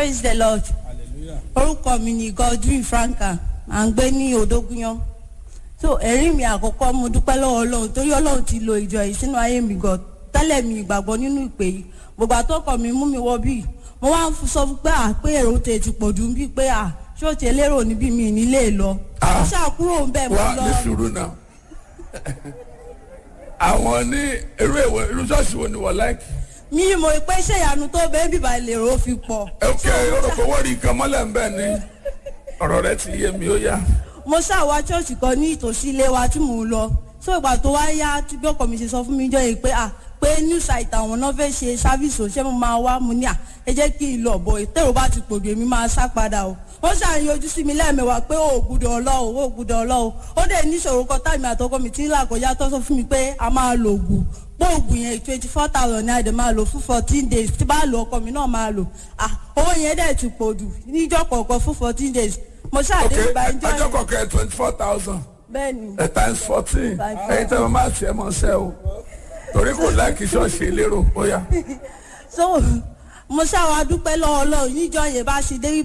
praise the lord orúkọ mi ni godwin franka à ń gbé ní odógúnyán so ẹ̀rí mi àkọ́kọ́ mo dúpẹ́ lọ́wọ́ ọlọ́run torí ọlọ́run ti lo ìjọ yìí sínú ayé mi gan tẹ́lẹ̀ mi ìgbàgbọ́ nínú ìpè yìí gbogbo àtọ́kọ̀ mi mú mi wọ bíi mo wá ń sọ fún pé à pé èrò tè ti pọ̀ jù bíi pé à ṣé o ti lérò níbí mi nílé lọ Ah. mo ṣàkúrò ń bẹ̀ mo wá lọ ní sùúrù náà àwọn ní irú èwo irú ṣọ́ọ̀ṣì wo ni wọ́n láìkì. mi mo pé ṣé ìyanu tó bẹ́ẹ̀ bíbá lèrò fi pọ̀ ok orúkọ wọ́n rí nǹkan mọ́lẹ̀ ń bẹ̀ ni ọ̀rọ̀ rẹ ti yé mi ó yá. mo ṣàwá ṣọ́ọ̀ṣì kan ní ìtòsí ilé wa tí mò ń lọ so ìgbà tó wá yá tí bí ọkọ mi ṣe sọ fún mi jọ yìí pé à pé new site àwọn náà fẹ́ ṣe sáfíìsì ò ṣé mo máa wá mo ní à ẹ jẹ́ kí n lọ bọ̀ ìtẹ̀rù bá ti pòdù èmi máa sá padà o wọ́n ṣàyànjú sí mi lẹ́ẹ̀mẹwàá pé ó gbúdọ̀ ọlọ́ o ó gbúdọ̀ ọlọ́ o ó dẹ̀ níṣòro kan táìmì àtọkọ mi tí ń là kọjá tó sọ fún mi pé a máa lo ògùn pé ògùn yẹn twenty four thousand ní àdè máa lò fún fourteen days tí bá lo ọkọ mi náà máa lò à owó yẹn dẹ̀ ti pòdù níjọ́ kọ̀ọ̀kan fún fourteen days mo ok ṣàdé ìgbà ìjọ ọjọ́ yẹn kọ̀ọ̀kan twenty four thousand bẹ́ẹ̀ ni times fourteen ẹ̀yin tẹ́ wọ́n máa tiẹ̀ mọ́ sẹ́ o torí kò láìkì ṣọ́ọ̀ṣì elérò ó yá. so mo ṣàwọn adúpẹ́ lọ́wọ́ ọlọ́run níjọ́ yẹn bá ṣe dé